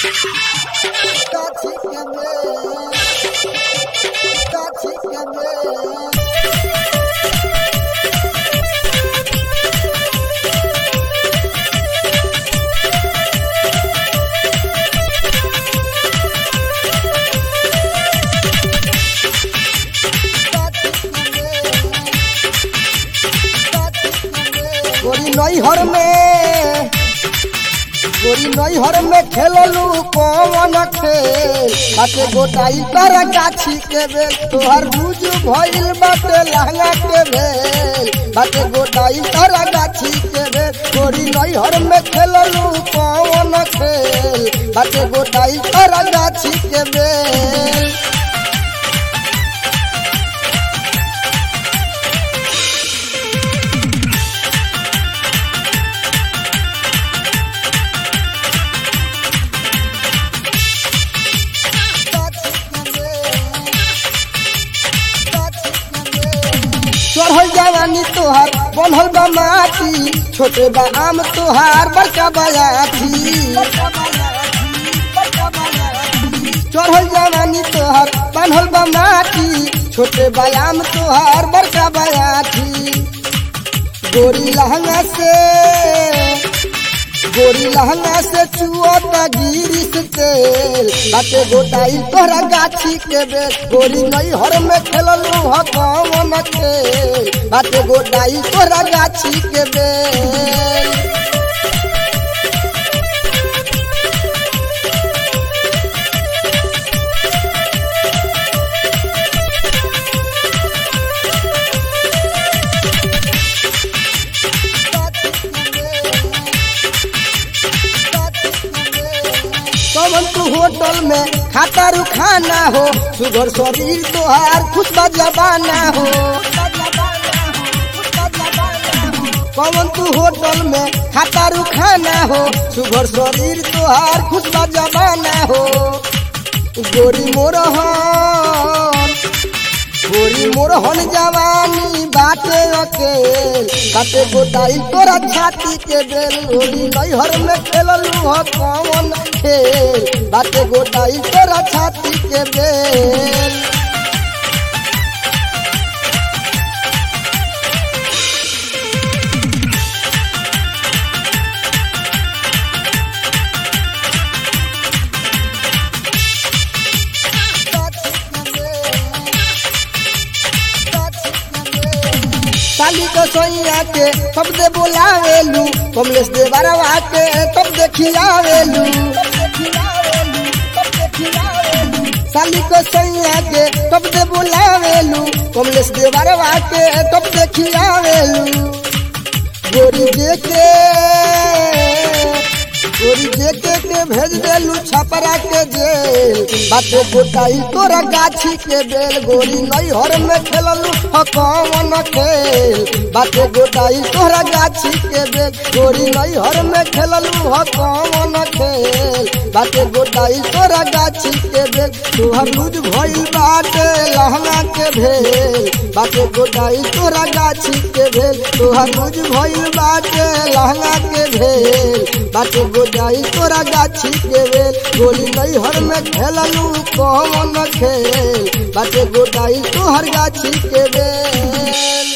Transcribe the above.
गाछी के बेल गाछी के बेल गोरी नैहर में गोरी नैहर में खेललू कौन खेल बाटे गोटाई कर गाछी के बेल तोहर बुझ भइल बाटे लहंगा के बेल बाटे गोटाई कर गाछी के बेल गोरी नैहर में खेललू कौन खेल बाटे गोटाई कर गाछी के बेल चढ़ल जवानी तोहार बनल बा माटी छोटे बा आम तोहार बड़का बयाठी चढ़ल जवानी तोहार बनल बा माटी छोटे बा आम तोहार बड़का बयाठी गोरी लहंगा से गोरी लहंगा से चुअता गिरिस तेल बाटे गोटाई तोहरा गाछी के बेल गोरी नैहर में खेललू ह कौन खेल बाटे गोटाई तोहरा गाछी के बेल कवन तू होटल में खाता रू खाना हो सुगर शरीर तोहार खुश जबाना हो कवन तू होटल में खाता रू खाना हो सुगर शरीर तोहार खुश जबाना हो गोरी मोरहन गोरी मोरहन जवानी बाटे अकेल बाटे गोटाई तोरा छाती के बेल गोरी नैहर में खेललू ह कौन खेल बाटे गोटाई तोरा छाती के बेल साली को सोइया के सब दे बोलावेलू कमलेश दे बरवा के तब देखियावेलू साली को सोइया के तब दे बोलावेलू कमलेश दे बरवा के तब देखियावेलू गोरी देखे गोरी देखे के भेज देलू छपरा के जेल बाटे गोटाई तोरा गाछी के बेल गोरी नैहर में खेललू ह कौन खेल बाटे गोटाई तोरा गाछी के बेल गोरी नैहर में खेललू ह कौन खेल बाटे गोटाई तोरा गाछी के बेल तोहर लूज भइल बाटे लहंगा के भेल बाटे गोटाई तोरा गाछी के भेल तोहर लूज भइल बाटे लहंगा के भेल बाटे गोटाई तोरा गाछी के बेल गोली नैहर में खेललू कौन खेल बाटे गोटाई तोहर गाछी के बेल